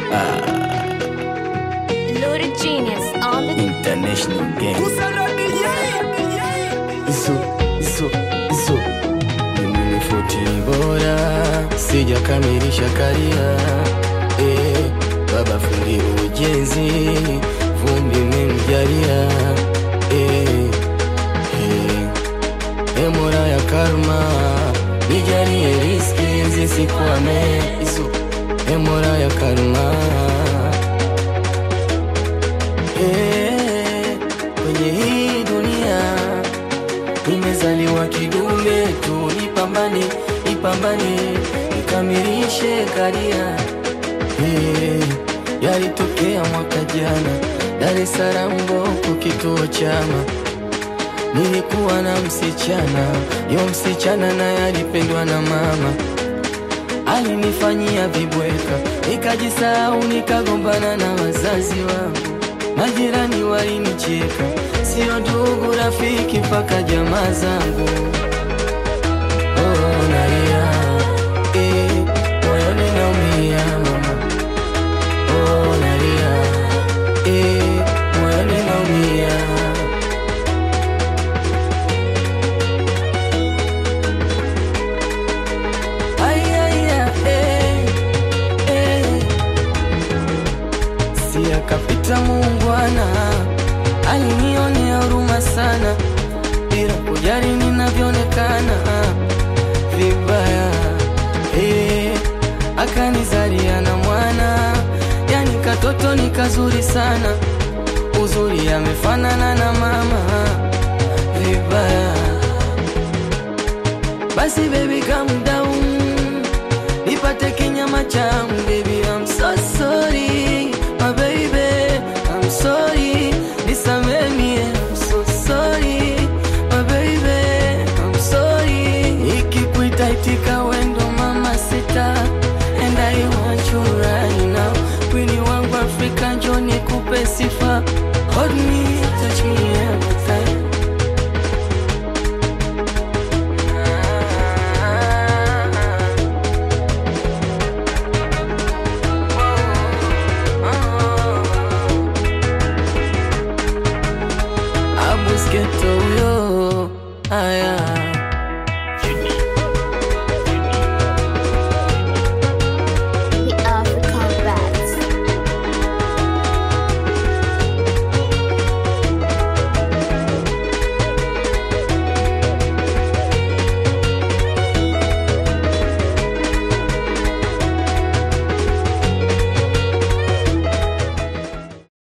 Loaded genius on the international game. Iso, iso, iso. Mimi ni futi bora, sijakamilisha karia. Eh, baba fundi ujenzi, vumbi memjalia. Eh, eh. E Mola ya karma, nijalie riski zisikwame. Iso, e Mola ya karma. Eh, kwenye hii dunia nimezaliwa kidume tu, nipambane, nipambane, nikamilishe karia. Eh, yalitokea mwaka jana Dar es Salaam Mboko, kituo chama Nilikuwa na msichana, yo msichana naye alipendwa na mama, alinifanyia vibweka, nikajisahau, nikagombana na wazazi wangu, majirani walinicheka, sio ndugu, rafiki, mpaka jamaa zangu. Oh, nalia, eh, moyoni naumia mama. Oh, nalia, eh, moyoni naumia. Ay, ay, ay, eh, eh. Si akapita muungwana, alinionea huruma sana, bila kujali ninavyoonekana vibaya. Eh, akanizalia na mwana, yani katoto ni kazuri sana, uzuri amefanana na mama vibaya. Basi baby calm down Nipate kinyama changu baby I'm so sorry My baby I'm sorry Nisamee mie I'm so sorry My baby I'm sorry Nikikuita itika wendo mama sita And I want you right now Kwini wangu Afrika njoo nikupe sifa